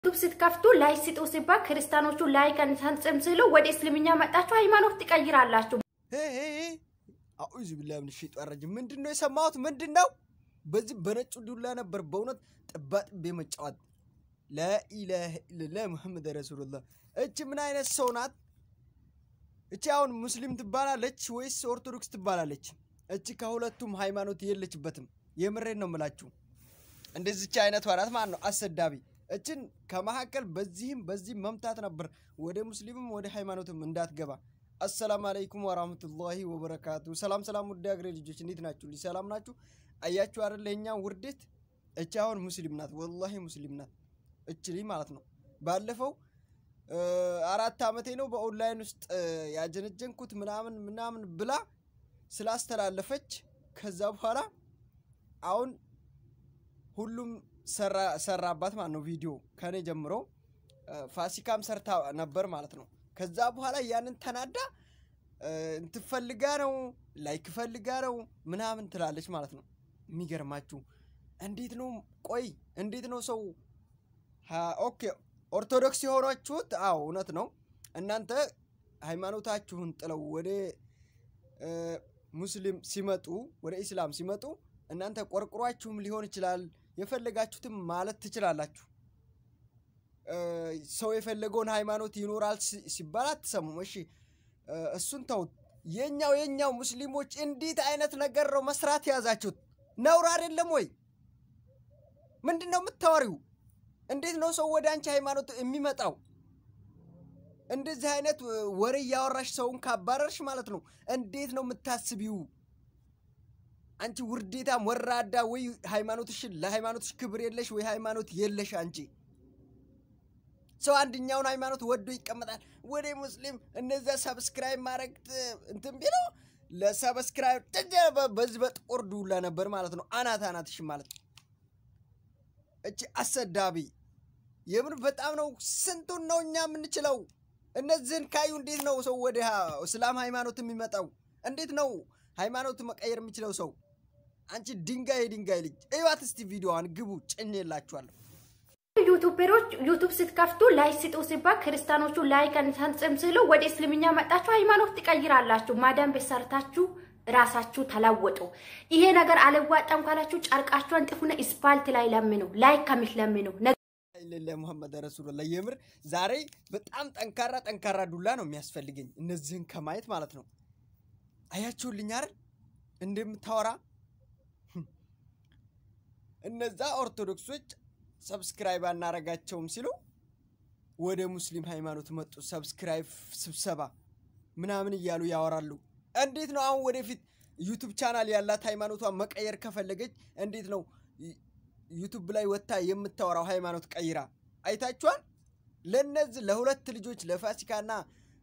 ዩቱብ ስትከፍቱ ላይክ ስጡ ሲባል ክርስቲያኖቹ ላይክ አንሰጥም ሲሉ ወደ እስልምኛ መጣችሁ ሃይማኖት ትቀይራላችሁ። አዑዙ ቢላሂ ሚነ ሸይጧን ረጂም። ምንድን ነው የሰማሁት? ምንድን ነው በዚህ በነጩ ዱላ ነበር በእውነት ጥባጥቤ መጫወት። ላኢላሀ ኢለላህ ሙሐመድ ረሱሉላህ። እች ምን አይነት ሰው ናት? እቺ አሁን ሙስሊም ትባላለች ወይስ ኦርቶዶክስ ትባላለች? እቺ ከሁለቱም ሃይማኖት የለችበትም። የምሬን ነው የምላችሁ። እንደዚች አይነቷ ናት ማለት ነው አሰዳቢ። እችን ከመካከል በዚህም በዚህም መምታት ነበር፣ ወደ ሙስሊምም ወደ ሃይማኖትም እንዳትገባ። አሰላም አለይኩም ወራህመቱላሂ ወበረካቱ። ሰላም ሰላም፣ ውድ አገሬ ልጆች እንዴት ናችሁ? ልጅ ሰላም ናችሁ? አያችሁ አይደል የኛ ውርደት። እች አሁን ሙስሊም ናት፣ ወላሂ ሙስሊም ናት እች ልጅ ማለት ነው። ባለፈው አራት ዓመቴ ነው በኦንላይን ውስጥ ያጀነጀንኩት ምናምን ምናምን ብላ ስላስተላለፈች ከዛ በኋላ አሁን ሁሉም ሰራባት ማለት ነው። ቪዲዮ ከኔ ጀምሮ ፋሲካም ሰርታ ነበር ማለት ነው። ከዛ በኋላ ያንን ተናዳ እንትፈልጋ ነው ላይክ ፈልጋ ነው ምናምን ትላለች ማለት ነው። የሚገርማችሁ እንዴት ነው ቆይ እንዴት ነው ሰው ኦኬ ኦርቶዶክስ የሆናችሁት አዎ እውነት ነው። እናንተ ሃይማኖታችሁን ጥለው ወደ ሙስሊም ሲመጡ ወደ ኢስላም ሲመጡ እናንተ ቆርቁሯችሁም ሊሆን ይችላል የፈለጋችሁትም ማለት ትችላላችሁ። ሰው የፈለገውን ሃይማኖት ይኖራል ሲባል አትሰሙም። እሺ እሱን ተውት። የኛው የኛው ሙስሊሞች እንዴት አይነት ነገር ነው መስራት የያዛችሁት? ነውር አይደለም ወይ? ምንድን ነው የምታወሪው? እንዴት ነው ሰው ወደ አንቺ ሃይማኖት የሚመጣው? እንደዚህ አይነት ወሬ እያወራሽ ሰውን ካባረርሽ ማለት ነው እንዴት ነው የምታስቢው? አንቺ ውርዴታም ወራዳ፣ ወይ ሃይማኖትሽን ለሃይማኖትሽ ክብር የለሽ ወይ ሃይማኖት የለሽ አንቺ። ሰው አንድኛውን ሃይማኖት ወዶ ይቀመጣል። ወደ ሙስሊም እነዚያ ሰብስክራይብ ማድረግ እንትን ቢለው ለሰብስክራይብ በዚህ በጥቁር ዱላ ነበር ማለት ነው አናት አናትሽ ማለት ነው። እቺ አሰዳቢ የምር በጣም ነው። ስንቱን ነው እኛ የምንችለው? እነዚህን ካዩ እንዴት ነው ሰው ወደ እስላም ሃይማኖት የሚመጣው? እንዴት ነው ሃይማኖት መቀየር የሚችለው ሰው? አንቺ ድንጋይ የድንጋይ ልጅ እዩዋት እስቲ ቪዲዮዋን ግቡ፣ ጭኝ የላችኋለሁ። ዩቱበሮች ዩቱብ ስትከፍቱ ላይክ ስጡ ሲባል ክርስቲያኖቹ ላይክ አንሰጥም ሲሉ ወደ እስልምኛ መጣችሁ ሃይማኖት ትቀይራላችሁ። ማዳም ቤት ሰርታችሁ ራሳችሁ ተለወጡ። ይሄ ነገር አልዋጣም ካላችሁ ጨርቃችሁ አንጥፉና ስፓልት ላይ ለምኑ፣ ላይክ ከምትለምኑ ለለ ሙሐመድ ረሱሉላህ። የምር ዛሬ በጣም ጠንካራ ጠንካራ ዱላ ነው የሚያስፈልገኝ እነዚህን ከማየት ማለት ነው። አያችሁልኝ አይደል እንደምታወራ እነዛ ኦርቶዶክሶች ሰብስክራይብ አናረጋቸውም ሲሉ ወደ ሙስሊም ሃይማኖት መጡ። ሰብስክራይብ ስብሰባ ምናምን እያሉ ያወራሉ። እንዴት ነው አሁን ወደፊት ዩቱብ ቻናል ያላት ሃይማኖቷን መቀየር ከፈለገች እንዴት ነው ዩቱብ ላይ ወጥታ የምታወራው? ሃይማኖት ቀይራ አይታችኋል። ለነዚህ ለሁለት ልጆች ለፋሲካና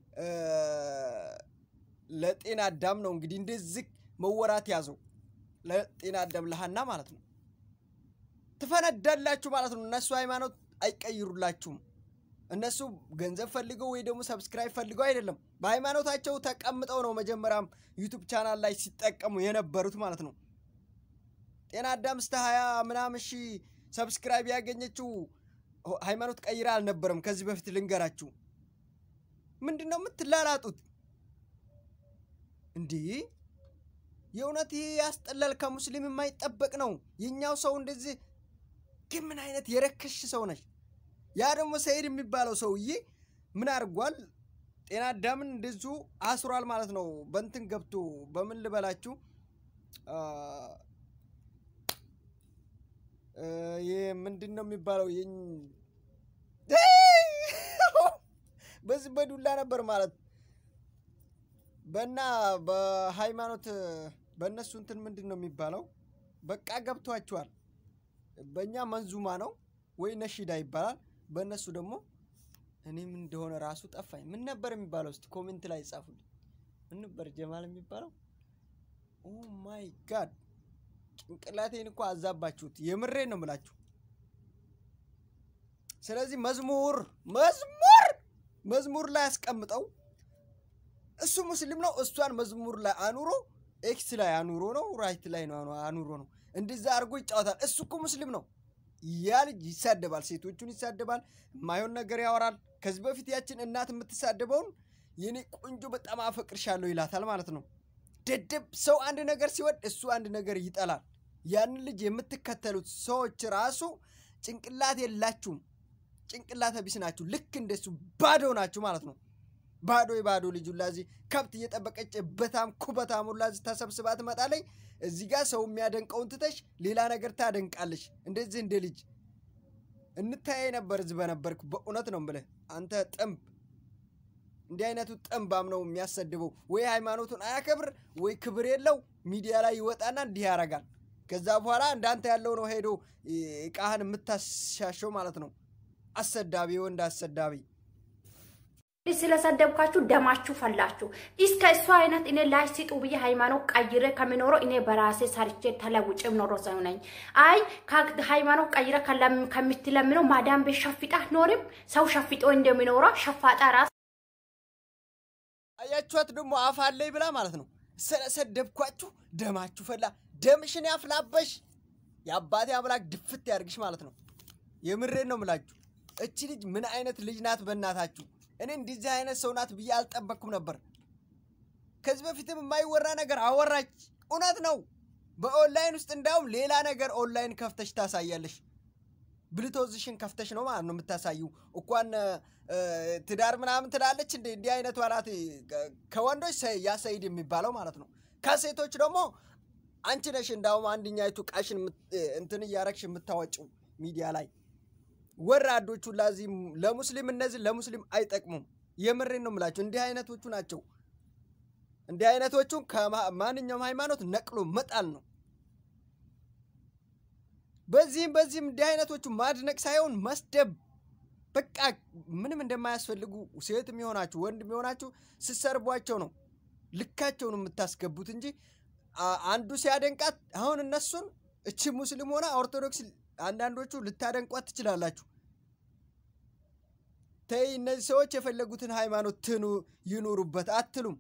ለጤና አዳም ነው እንግዲህ እንደዚህ መወራት ያዘው። ለጤና አዳም ለሃና ማለት ነው። ትፈነዳላችሁ ማለት ነው። እነሱ ሃይማኖት አይቀይሩላችሁም። እነሱ ገንዘብ ፈልገው ወይ ደግሞ ሰብስክራይብ ፈልገው አይደለም። በሃይማኖታቸው ተቀምጠው ነው መጀመሪያም ዩቱብ ቻናል ላይ ሲጠቀሙ የነበሩት ማለት ነው። ጤና አዳም እስከ ሀያ ምናምን ሺ ሰብስክራይብ ያገኘችው ሃይማኖት ቀይራ አልነበረም። ከዚህ በፊት ልንገራችሁ። ምንድን ነው የምትላላጡት እንዲህ? የእውነት ይህ ያስጠላል። ከሙስሊም የማይጠበቅ ነው። የኛው ሰው እንደዚህ ግን ምን አይነት የረከሽ ሰው ነች? ያ ደግሞ ሰይድ የሚባለው ሰውዬ ምን አድርጓል? ጤና አዳምን እንደዚሁ አስሯል ማለት ነው። በንትን ገብቶ በምን ልበላችሁ፣ ይህ ምንድን ነው የሚባለው? በዚህ በዱላ ነበር ማለት በና በሃይማኖት በእነሱ እንትን ምንድን ነው የሚባለው? በቃ ገብቷችኋል። በእኛ መንዙማ ነው ወይ ነሺዳ ይባላል። በእነሱ ደግሞ እኔ ምን እንደሆነ ራሱ ጠፋኝ። ምን ነበር የሚባለው? እስቲ ኮሜንት ላይ ጻፉልኝ። ምን ነበር ጀማል የሚባለው? ኦ ማይ ጋድ ጭንቅላቴን እኮ አዛባችሁት። የምሬን ነው የምላችሁ። ስለዚህ መዝሙር መዝሙር መዝሙር ላይ ያስቀምጠው። እሱ ሙስሊም ነው። እሷን መዝሙር ላይ አኑሮ ኤክስ ላይ አኑሮ ነው ራይት ላይ ነው አኑሮ ነው እንደዛ አድርጎ ይጫወታል። እሱ እኮ ሙስሊም ነው። ያ ልጅ ይሳደባል፣ ሴቶቹን ይሳደባል፣ የማይሆን ነገር ያወራል። ከዚህ በፊት ያችን እናት የምትሳደበውን የኔ ቆንጆ በጣም አፈቅርሻለሁ ይላታል ማለት ነው። ደደብ ሰው አንድ ነገር ሲወድ እሱ አንድ ነገር ይጠላል። ያንን ልጅ የምትከተሉት ሰዎች ራሱ ጭንቅላት የላችሁም፣ ጭንቅላተ ቢስ ናችሁ። ልክ እንደሱ ባዶ ናችሁ ማለት ነው። ባዶ የባዶ ልጅ ሁላ እዚህ ከብት እየጠበቀች በታም ኩበታም ሁላ እዚህ ተሰብስባ ትመጣለች። እዚህ ጋር ሰው የሚያደንቀውን ትተሽ ሌላ ነገር ታደንቃለሽ። እንደዚህ እንደ ልጅ እንታያይ ነበር እዚህ በነበርክ በእውነት ነው ብለህ አንተ ጥንብ እንዲህ አይነቱ ጥንባም ነው የሚያሰድበው። ወይ ሃይማኖቱን አያከብር ወይ ክብር የለው። ሚዲያ ላይ ይወጣና እንዲህ ያደርጋል። ከዛ በኋላ እንዳንተ ያለው ነው ሄዶ እቃህን የምታሻሸው ማለት ነው። አሰዳቢ ወንድ አሰዳቢ ስለሰደብካችሁ ደማችሁ ፈላችሁ። እስከ እሱ አይነት እኔ ላይ ሲጡ ብዬ ሃይማኖት ቀይረ ከሚኖረው እኔ በራሴ ሰርቼ ተለውጭ ኖሮ ሰው ነኝ። አይ ሃይማኖት ቀይረ ከምትለምነው ማዳም ቤት ሸፍጣ ኖርም ሰው ሸፍጦ እንደሚኖረው ሸፋጣ ራስ አያችኋት ደግሞ አፍ አለኝ ብላ ማለት ነው። ስለሰደብኳችሁ ደማችሁ ፈላ። ደምሽን ያፍላበሽ የአባቴ አምላክ ድፍት ያድርግሽ ማለት ነው። የምሬን ነው ምላችሁ። እቺ ልጅ ምን አይነት ልጅ ናት? በእናታችሁ እኔ እንደዚህ አይነት ሰው ናት ብዬ አልጠበቅኩም ነበር። ከዚህ በፊትም የማይወራ ነገር አወራች። እውነት ነው። በኦንላይን ውስጥ እንዳውም ሌላ ነገር ኦንላይን ከፍተሽ ታሳያለሽ። ብልቶዝሽን ከፍተሽ ነው ማለት ነው የምታሳዩ። እንኳን ትዳር ምናምን ትላለች። እንደ እንዲህ አይነቷ ናት ከወንዶች ያ ሰይድ የሚባለው ማለት ነው። ከሴቶች ደግሞ አንቺ ነሽ እንዳውም አንድኛይቱ ቃሽን እንትን እያረግሽ የምታወጪው ሚዲያ ላይ ወራዶቹ ላዚህ ለሙስሊም እነዚህ ለሙስሊም አይጠቅሙም። የምሬን ነው የምላቸው። እንዲህ አይነቶቹ ናቸው። እንዲህ አይነቶቹን ከማንኛውም ሃይማኖት ነቅሎ መጣል ነው። በዚህም በዚህም እንዲህ አይነቶቹ ማድነቅ ሳይሆን መስደብ በቃ ምንም እንደማያስፈልጉ ሴት የሚሆናችሁ ወንድ የሚሆናችሁ ስሰርቧቸው ነው ልካቸውን የምታስገቡት እንጂ አንዱ ሲያደንቃት አሁን እነሱን እቺ ሙስሊም ሆነ ኦርቶዶክስ አንዳንዶቹ ልታደንቋት ትችላላችሁ። ተይ እነዚህ ሰዎች የፈለጉትን ሃይማኖት ትኑ ይኑሩበት አትሉም።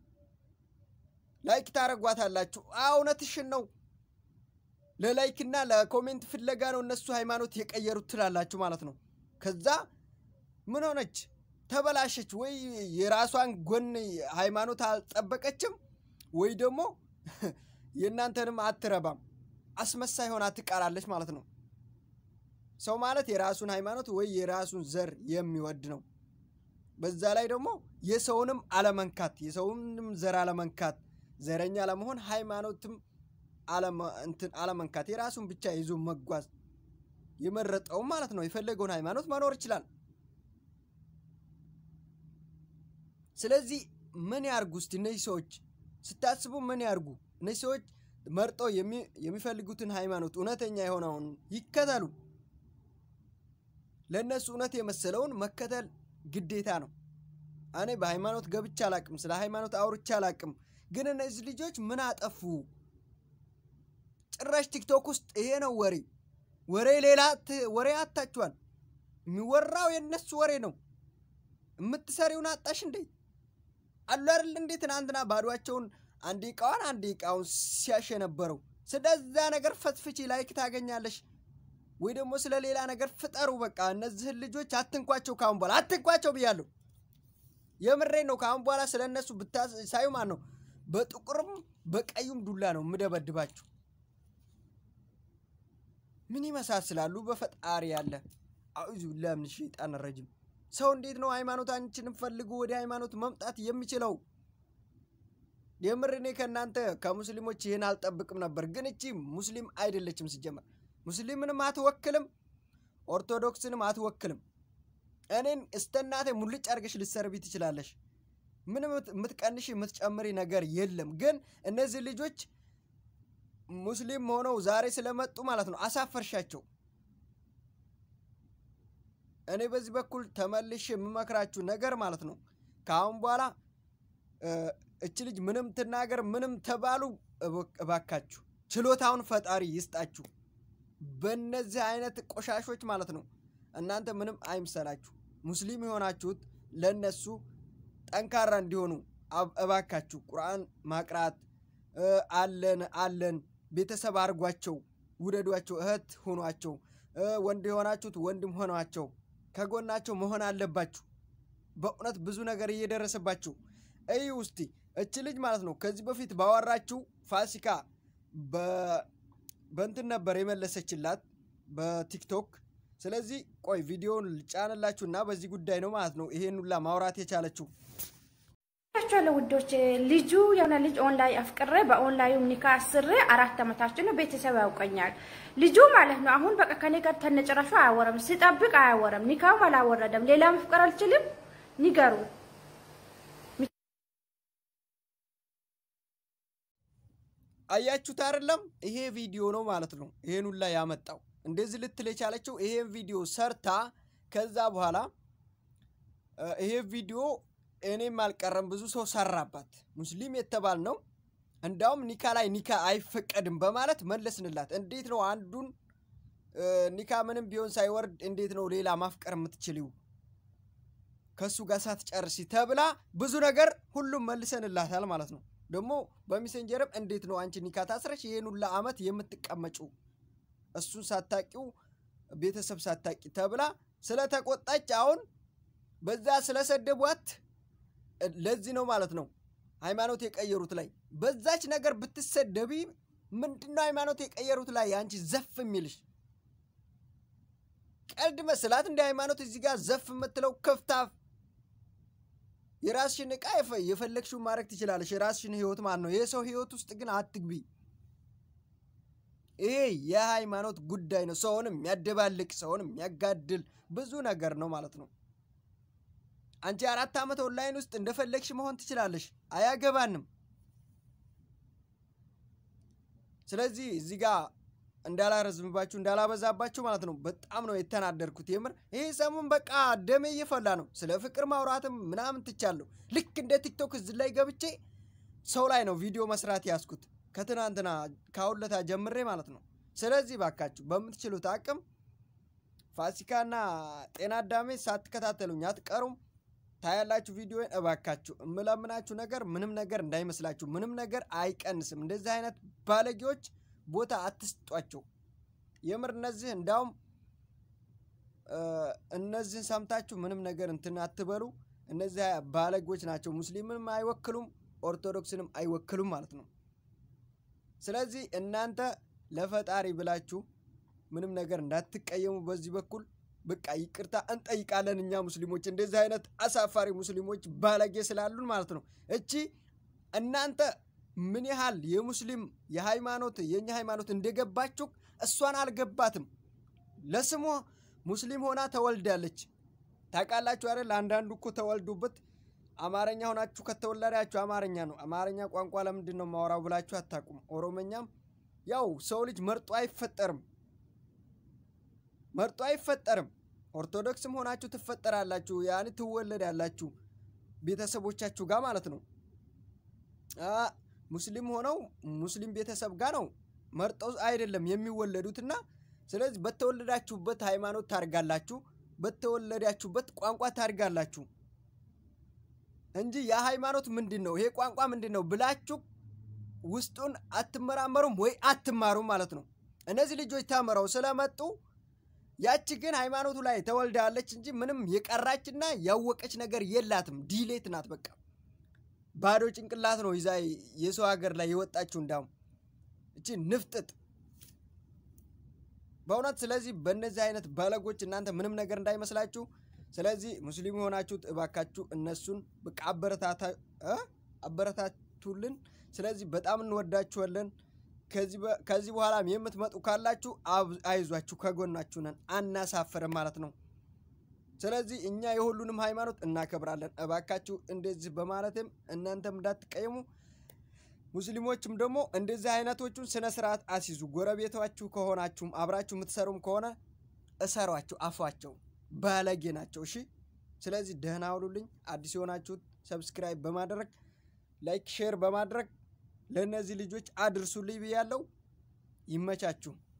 ላይክ ታረጓታላችሁ። እውነትሽን ነው። ለላይክና ለኮሜንት ፍለጋ ነው እነሱ ሃይማኖት የቀየሩት ትላላችሁ ማለት ነው። ከዛ ምን ሆነች? ተበላሸች ወይ የራሷን ጎን ሃይማኖት አልጠበቀችም ወይ ደግሞ የእናንተንም አትረባም። አስመሳይ ሆና ትቀራለች ማለት ነው። ሰው ማለት የራሱን ሃይማኖት ወይ የራሱን ዘር የሚወድ ነው። በዛ ላይ ደግሞ የሰውንም አለመንካት፣ የሰውንም ዘር አለመንካት፣ ዘረኛ ለመሆን ሃይማኖትም አለመንካት፣ የራሱን ብቻ ይዞ መጓዝ የመረጠውም ማለት ነው። የፈለገውን ሃይማኖት መኖር ይችላል። ስለዚህ ምን ያርጉ እስቲ እነዚህ ሰዎች ስታስቡ ምን ያርጉ? እነዚህ ሰዎች መርጠው የሚፈልጉትን ሃይማኖት እውነተኛ የሆነውን ይከተሉ። ለእነሱ እውነት የመሰለውን መከተል ግዴታ ነው። እኔ በሃይማኖት ገብቼ አላቅም፣ ስለ ሃይማኖት አውርቼ አላቅም። ግን እነዚህ ልጆች ምን አጠፉ? ጭራሽ ቲክቶክ ውስጥ ይሄ ነው ወሬ ወሬ ሌላ ወሬ አታችኋል። የሚወራው የእነሱ ወሬ ነው። የምትሰሪውን አጣሽ እንዴ? አሉ አይደል እንዴ? ትናንትና ባዷቸውን አንድ እቃዋን አንድ እቃውን ሲያሽ የነበረው ስለዛ ነገር ፈትፍቺ ላይክ ታገኛለሽ፣ ወይ ደግሞ ስለ ሌላ ነገር ፍጠሩ። በቃ እነዚህን ልጆች አትንኳቸው፣ ካሁን በኋላ አትንኳቸው ብያለሁ። የምሬን ነው። ካሁን በኋላ ስለ እነሱ ብታሳዩ ማን ነው በጥቁርም በቀዩም ዱላ ነው የምደበድባችሁ። ምን ይመሳስላሉ? በፈጣሪ ያለ አዑዙ ቢላሂ ሚነ ሸይጣን ረጂም። ሰው እንዴት ነው ሃይማኖታችንን ፈልጉ ወደ ሃይማኖት መምጣት የሚችለው? የምር እኔ ከእናንተ ከሙስሊሞች ይህን አልጠብቅም ነበር። ግን እቺ ሙስሊም አይደለችም። ሲጀመር ሙስሊምንም አትወክልም፣ ኦርቶዶክስንም አትወክልም። እኔን እስተናቴ ሙልጭ አድርገሽ ልትሰርቢ ትችላለሽ። ምንም የምትቀንሽ የምትጨምሪ ነገር የለም። ግን እነዚህ ልጆች ሙስሊም ሆነው ዛሬ ስለመጡ ማለት ነው አሳፈርሻቸው። እኔ በዚህ በኩል ተመልሽ የምመክራችሁ ነገር ማለት ነው ከአሁን በኋላ እች ልጅ ምንም ትናገር ምንም ተባሉ፣ እባካችሁ ችሎታውን ፈጣሪ ይስጣችሁ። በእነዚህ አይነት ቆሻሾች ማለት ነው እናንተ ምንም አይምሰላችሁ። ሙስሊም የሆናችሁት ለእነሱ ጠንካራ እንዲሆኑ እባካችሁ ቁርአን ማቅራት አለን አለን ቤተሰብ አድርጓቸው፣ ውደዷቸው፣ እህት ሁኗቸው። ወንድ የሆናችሁት ወንድም ሆኗቸው ከጎናቸው መሆን አለባችሁ። በእውነት ብዙ ነገር እየደረሰባችሁ እይ ውስቲ እች ልጅ ማለት ነው ከዚህ በፊት ባወራችው ፋሲካ በእንትን ነበር የመለሰችላት በቲክቶክ። ስለዚህ ቆይ ቪዲዮውን ልጫንላችሁ እና በዚህ ጉዳይ ነው ማለት ነው ይሄን ሁላ ማውራት የቻለችው። ቻለ ውዶች ልጁ የሆነ ልጅ ኦንላይን አፍቅሬ በኦንላይኑ ኒካ አስሬ አራት ዓመታችን ነው። ቤተሰብ ያውቀኛል ልጁ ማለት ነው። አሁን በቃ ከኔ ጋር ተነጭራሹ አያወረም፣ ሲጠብቅ አያወረም፣ ኒካውም አላወረደም። ሌላ መፍቀር አልችልም። ንገሩ አያችሁት አይደለም? ይሄ ቪዲዮ ነው ማለት ነው ይሄን ሁላ ያመጣው። እንደዚህ ልትል የቻለችው ይሄን ቪዲዮ ሰርታ ከዛ በኋላ ይሄ ቪዲዮ እኔም አልቀረም ብዙ ሰው ሰራባት። ሙስሊም የተባል ነው እንዳውም ኒካ ላይ ኒካ አይፈቀድም በማለት መለስንላት። እንዴት ነው አንዱን ኒካ ምንም ቢሆን ሳይወርድ እንዴት ነው ሌላ ማፍቀር የምትችልው ከእሱ ጋር ሳትጨርሲ ተብላ ብዙ ነገር ሁሉም መልሰንላታል ማለት ነው። ደግሞ በሜሴንጀርም እንዴት ነው አንቺ ኒካ ታስረሽ ይህን ሁላ ዓመት የምትቀመጪው እሱን ሳታቂው ቤተሰብ ሳታቂ ተብላ ስለተቆጣች አሁን በዛ ስለሰደቧት ለዚህ ነው ማለት ነው ሃይማኖት የቀየሩት ላይ በዛች ነገር ብትሰደቢ ምንድነው ሃይማኖት የቀየሩት ላይ አንቺ ዘፍ የሚልሽ ቀልድ መስላት እንደ ሃይማኖት እዚህ ጋር ዘፍ የምትለው ክፍታፍ የራስሽን እቃ የፈለግሽውን ማድረግ ትችላለሽ። የራስሽን ህይወት ማለት ነው። የሰው ህይወት ውስጥ ግን አትግቢ። ይሄ የሃይማኖት ጉዳይ ነው። ሰውን የሚያደባልቅ ሰውን የሚያጋድል ብዙ ነገር ነው ማለት ነው። አንቺ አራት ዓመት ኦንላይን ውስጥ እንደፈለግሽ መሆን ትችላለሽ። አያገባንም። ስለዚህ እዚህ ጋር እንዳላረዝምባችሁ እንዳላበዛባችሁ ማለት ነው። በጣም ነው የተናደርኩት የምር። ይሄ ሰሙን በቃ ደሜ እየፈላ ነው። ስለ ፍቅር ማውራትም ምናምን ትቻለሁ። ልክ እንደ ቲክቶክ እዚህ ላይ ገብቼ ሰው ላይ ነው ቪዲዮ መስራት ያስኩት ከትናንትና ካሁለታ ጀምሬ ማለት ነው። ስለዚህ ባካችሁ በምትችሉት አቅም ፋሲካና ጤና አዳሜ ሳትከታተሉኝ አትቀሩም። ታያላችሁ ቪዲዮን። እባካችሁ እምለምናችሁ ነገር ምንም ነገር እንዳይመስላችሁ፣ ምንም ነገር አይቀንስም። እንደዚህ አይነት ባለጌዎች ቦታ አትስጧቸው። የምር እነዚህ እንዳውም እነዚህን ሰምታችሁ ምንም ነገር እንትን አትበሉ። እነዚህ ባለጌዎች ናቸው። ሙስሊምንም አይወክሉም፣ ኦርቶዶክስንም አይወክሉም ማለት ነው። ስለዚህ እናንተ ለፈጣሪ ብላችሁ ምንም ነገር እንዳትቀየሙ በዚህ በኩል በቃ ይቅርታ እንጠይቃለን። እኛ ሙስሊሞች እንደዚህ አይነት አሳፋሪ ሙስሊሞች ባለጌ ስላሉን ማለት ነው። እቺ እናንተ ምን ያህል የሙስሊም የሃይማኖት የእኛ ሃይማኖት እንደገባችሁ እሷን አልገባትም። ለስሙ ሙስሊም ሆና ተወልዳለች። ታውቃላችሁ አይደል? አንዳንዱ እኮ ተወልዱበት አማርኛ ሆናችሁ ከተወለዳችሁ አማርኛ ነው። አማርኛ ቋንቋ ለምንድን ነው ማወራው ብላችሁ አታውቁም። ኦሮመኛም ያው ሰው ልጅ መርጦ አይፈጠርም መርጦ አይፈጠርም። ኦርቶዶክስም ሆናችሁ ትፈጠራላችሁ፣ ያኔ ትወለዳላችሁ ቤተሰቦቻችሁ ጋር ማለት ነው። ሙስሊም ሆነው ሙስሊም ቤተሰብ ጋር ነው መርጠው አይደለም የሚወለዱትና ስለዚህ በተወለዳችሁበት ሃይማኖት ታርጋላችሁ፣ በተወለዳችሁበት ቋንቋ ታርጋላችሁ እንጂ ያ ሃይማኖት ምንድን ነው ይሄ ቋንቋ ምንድን ነው ብላችሁ ውስጡን አትመራመሩም ወይ አትማሩም ማለት ነው። እነዚህ ልጆች ተምረው ስለመጡ ያቺ ግን ሃይማኖቱ ላይ ተወልዳለች እንጂ ምንም የቀራችና ያወቀች ነገር የላትም። ዲሌት ናት። በቃ ባዶ ጭንቅላት ነው ይዛ የሰው ሀገር ላይ የወጣችው። እንዳውም እቺ ንፍጥጥ በእውነት ስለዚህ በእነዚህ አይነት ባለጎች እናንተ ምንም ነገር እንዳይመስላችሁ። ስለዚህ ሙስሊም የሆናችሁት እባካችሁ እነሱን በቃ አበረታቱልን። ስለዚህ በጣም እንወዳችኋለን። ከዚህ በኋላም የምትመጡ ካላችሁ አይዟችሁ፣ ከጎናችሁ ነን፣ አናሳፍርም ማለት ነው። ስለዚህ እኛ የሁሉንም ሃይማኖት እናከብራለን። እባካችሁ እንደዚህ በማለትም እናንተም እንዳትቀየሙ፣ ሙስሊሞችም ደግሞ እንደዚህ አይነቶቹን ስነ ስርዓት አስይዙ። ጎረቤታችሁ ከሆናችሁም አብራችሁ የምትሰሩም ከሆነ እሰሯቸው፣ አፏቸው ባለጌ ናቸው። እሺ። ስለዚህ ደህና ሁሉልኝ። አዲስ የሆናችሁት ሰብስክራይብ በማድረግ ላይክ፣ ሼር በማድረግ ለእነዚህ ልጆች አድርሱልኝ ብያለሁ። ይመቻችሁ።